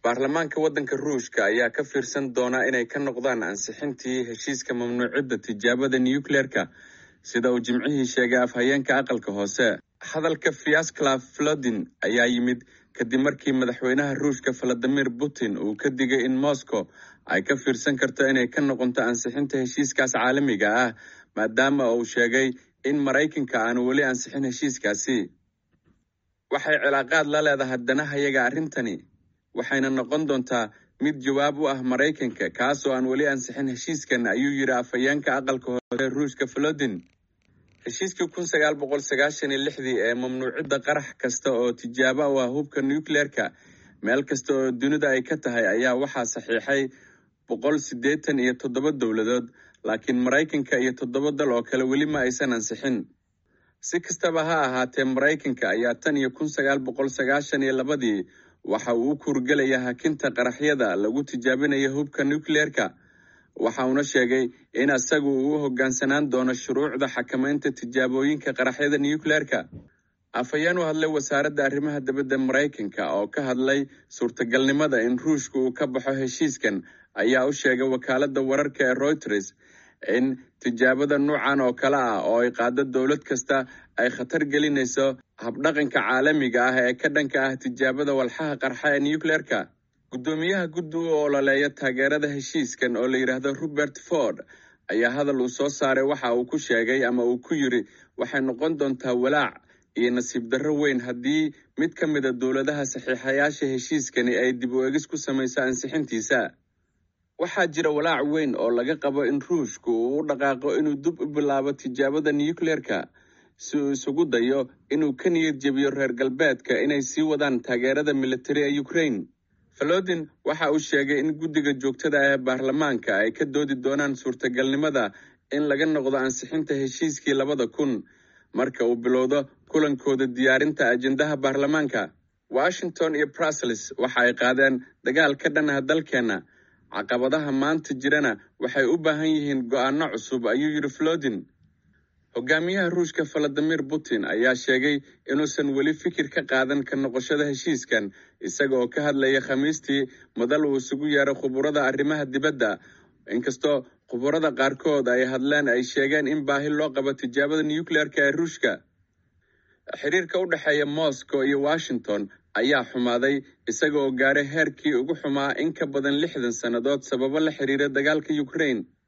baarlamaanka waddanka ruushka ayaa ka fiirsan doona inay ka noqdaan ansixintii heshiiska mamnuucidda tijaabada nucleerka sida uu jimcihii sheegay afhayeenka aqalka hoose hadalka fiasclav flodin ayaa yimid kadib markii madaxweynaha ruushka valadimir putin uu ka digay in moscow ay ka fiirsan karto inay ka noqonto ansixinta heshiiskaas caalamiga ah maadaama uu sheegay in maraykanka aanu weli ansixin heshiiskaasi waxay cilaaqaad la leedahay danahayaga arrintani waxayna noqon doontaa mid jawaab u ah maraykanka kaasoo aan weli ansixin heshiiskan ayuu yidhi afhayeenka aqalka hoose ruushka flodin heshiiskii kun sagaal boqol sagaashan iyo lixdii ee mamnuucidda qarax kasta oo tijaabo u ah hubka nucleerka meel kasta oo dunida ay ka tahay ayaa waxaa saxiixay boqol siddeetan iyo toddoba dowladood laakiin maraykanka iyo toddoba dal oo kale weli ma aysan ansixin si kastaba ha ahaatee maraykanka ayaa tan iyo kun sagaal boqol sagaashan iyo labadii waxa uu u kuurgelaya hakinta qaraxyada lagu tijaabinayo hubka nucleerka waxa uuna sheegay in isagu uu u hoggaansanaan doono shuruucda xakamaynta tijaabooyinka qaraxyada nucleerka afhayeen u hadlay wasaaradda arrimaha dibadda maraykanka oo ka hadlay suurtagalnimada in ruushka uu ka baxo heshiiskan ayaa u sheegay wakaaladda wararka ee reuters in tijaabada nuucan oo kale ah oo ay qaado dowlad kasta ay khatar gelinayso habdhaqanka caalamiga ah ee ka dhanka ah tijaabada walxaha qarxa ee nucleerka guddoomiyaha guddi u ololeeya taageerada heshiiskan oo la yidhaahdo robert ford ayaa hadal uu soo saaray waxa uu ku sheegay ama uu ku yidhi waxay noqon doontaa walaac iyo nasiib darro weyn haddii mid ka mida dowladaha saxiixayaasha heshiiskani ay dib u egis ku samayso ansixintiisa waxaa jira walaac weyn oo laga qabo in ruushku uu u dhaqaaqo inuu dib u bilaabo tijaabada nucleerka si uu isugu dayo inuu ka niyad jebiyo reer galbeedka inay sii wadaan taageerada militari ee ukraine falodin waxa uu sheegay in guddiga joogtada ah ee baarlamaanka ay ka doodi doonaan suurtagalnimada in laga noqdo ansixinta heshiiskii labada kun marka uu bilowdo kulankooda diyaarinta ajendaha baarlamaanka washington iyo brussels waxa ay qaadeen dagaal ka dhan ah dalkeenna caqabadaha maanta jirana waxay u baahan yihiin go'aano cusub ayuu yidhi flodin hogaamiyaha ruushka valadimir putin ayaa sheegay inuusan weli fikir ka qaadan ka noqoshada heshiiskan isaga oo ka hadlaya khamiistii madal uu isugu yeeray khuburada arrimaha dibadda inkastoo khuburada qaarkood ay hadleen ay sheegeen in baahi loo qabo tijaabada nucleerka ee ruushka xiriirka u dhexeeya moscow iyo washington ayaa xumaaday isaga oo gaaray heerkii ugu xumaa in ka badan lixdan sannadood sababo la xiriira dagaalka ukraine